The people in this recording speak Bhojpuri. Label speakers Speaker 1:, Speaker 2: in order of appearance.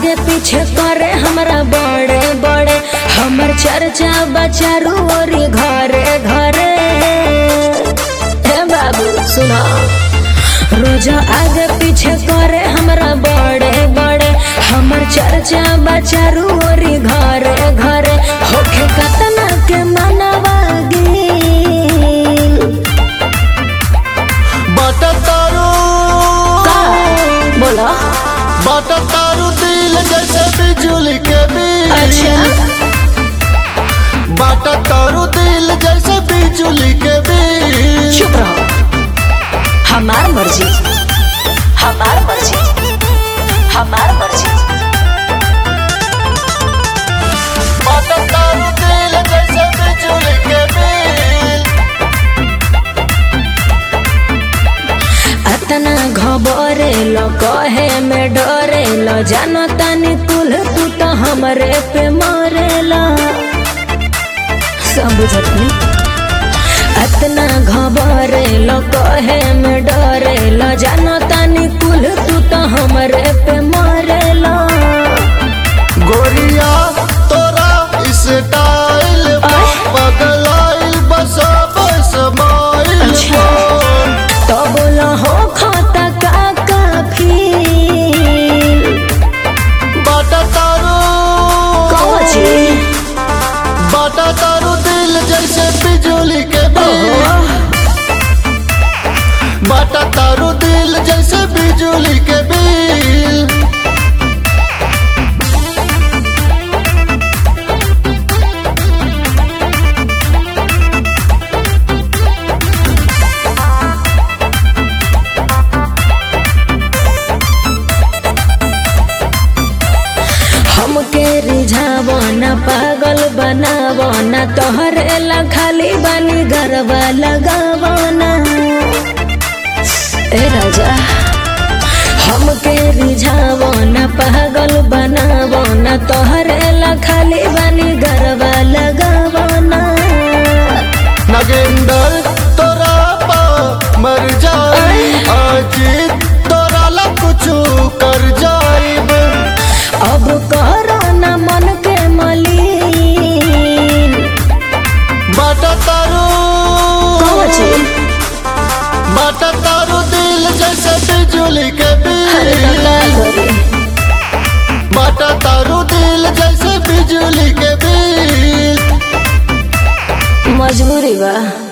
Speaker 1: आगे पीछे करे हमरा बड़े बड़े हमर चर्चा बचारू ओरी घरे घरे हे बाबू सुना रोज आगे पीछे करे हमरा बड़े बड़े हमर चर्चा बचारू ओरी घरे घरे होखे कतना के मनवा गिल
Speaker 2: बाटा तारू
Speaker 1: बोला
Speaker 2: बाटा तारू दिल जैसे बिजली के बिल
Speaker 1: अच्छा
Speaker 2: बाटा तारू दिल जैसे बिजली के बिल
Speaker 1: चुप रहो हमार मर्जी हमार मर्जी हमार मर्जी
Speaker 2: बाटा तारू दिल जैसे बिजली के बिल
Speaker 1: अतना घबरे लो कहे में डरे लो जानो तानी तुल तू तो हमरे पे मरे लो सब बुझत नहीं अतना घबरे लो कहे में डरे लो जानो तानी कुल तू तो हमरे पे मरे लो
Speaker 2: गोरिया तोरा स्टाइल
Speaker 1: आय।
Speaker 2: बदलाइल बसा बस माइल
Speaker 1: अच्छा। तो बोलो हो खाता का काफी
Speaker 2: बाटा तारू
Speaker 1: कौन चीज?
Speaker 2: बाटा तारू दिल जैसे बिजली के बिल बाटा तारू दिल जैसे बिजली के बिल
Speaker 1: हमके रिझावो न पागल बनावो न तोहरे ला खाली बनी गरबा लगावो न ए राजा हमके रिझावो न पागल बनावो न तोहरे ला खाली बनी गरबा लगावो न
Speaker 2: नगेंदर तोरा पा मर जाई आज तोरा ला कुछ कर जाइब
Speaker 1: अब करो न मन के मलिन
Speaker 2: बाटा तारू
Speaker 1: कौन चीज?
Speaker 2: बाटा तारू दिल जैसे बिजली के
Speaker 1: अरे
Speaker 2: बिल
Speaker 1: का करी?
Speaker 2: बाटा तारू दिल जैसे बिजली के बिल
Speaker 1: मजबूरी बा